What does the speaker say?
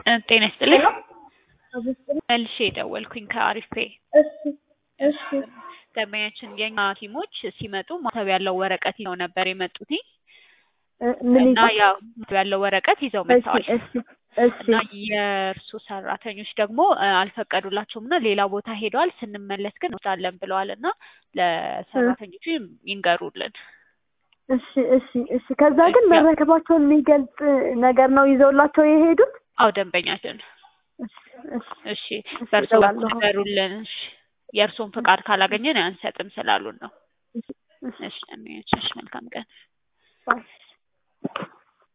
ጤና ይስጥልኝ። አብስጥልኝ። መልሼ የደወልኩኝ ከአሪፍ ፔ እሺ እሺ ደንበኛችን የኛ ቲሞች ሲመጡ ማተብ ያለው ወረቀት ይዘው ነበር የመጡት እ ምን እና ይዘው? ያው ማተብ ያለው ወረቀት ይዘው እሺ መጥተዋል እሺ እሺ እና የእርሱ ሰራተኞች ደግሞ እ አልፈቀዱላቸውም እና ሌላ ቦታ ሄደዋል። ስንመለስ ግን እንወስዳለን ብለዋል እና ለሰራተኞቹ ይንገሩልን። እሺ እሺ እሺ ከዛ ግን ያ- መረከባቸውን የሚገልጽ ነገር ነው ይዘውላቸው የሄዱት? አዎ ደንበኛችን እሺ እሺ እሺ በእርሱ በኩል እደውላለሁ። ንገሩልን። እሺ የእርሱን ፍቃድ ካላገኘን አንሰጥም ስላሉን ነው። እሺ እሺ እሺ ደንበኛችን እሺ መልካም ቀን። ባይ